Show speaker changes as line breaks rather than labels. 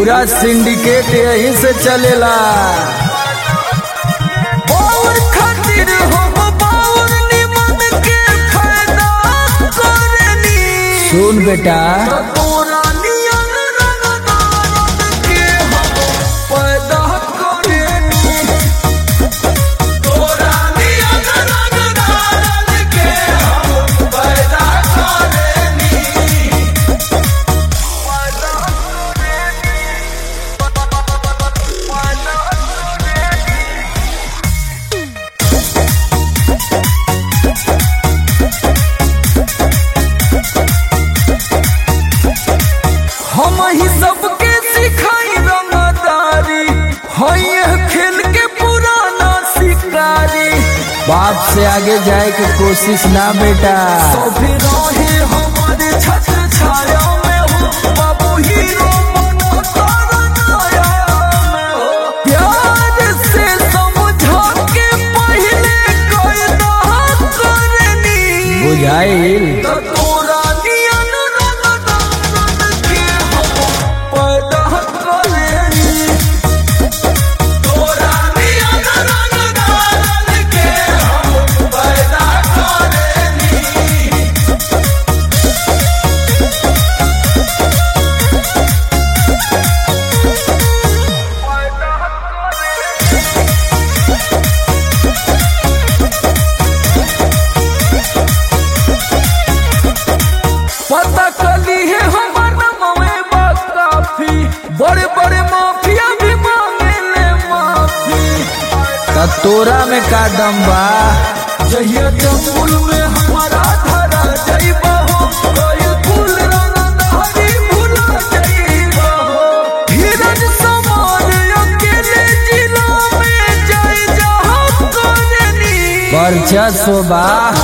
पूरा सिंडिकेट यहीं से चलेला
और खातिर हम बाउर निमन के फायदा करनी
सुन बेटा
तोरा नियन रंगदारन के हम पैदा करनी तोरा नियन रंगदारन के हम पैदा करनी पैदा हम ही सबके सिखाई रंगदारी है खेल के पुराना शिकारी
बाप से आगे जाए की कोशिश ना बेटा
सभी रहे हमारे छत्र छाया में हो बाबू हीरो बनो तारा नाया में हो प्यार से समझा के पहले कायदा करनी
बुझाइल
तो तोरा नियन रंगदारन के हम पैदा करनी तोरा नियन रंगदारन के हम पैदा करनी पता कली है हमार नमवे बा काफी बड़े बड़े माफिया भी मांगे ले माफी
त तोरा में का दम बा
जहिया जम्बुल में हमारा धरा जाइबा हो कोई फूल रंगदारी भुला जाइबा हो धीरज समान अकेले जिला में जाए जहाँ करनी
वर्चस्व बा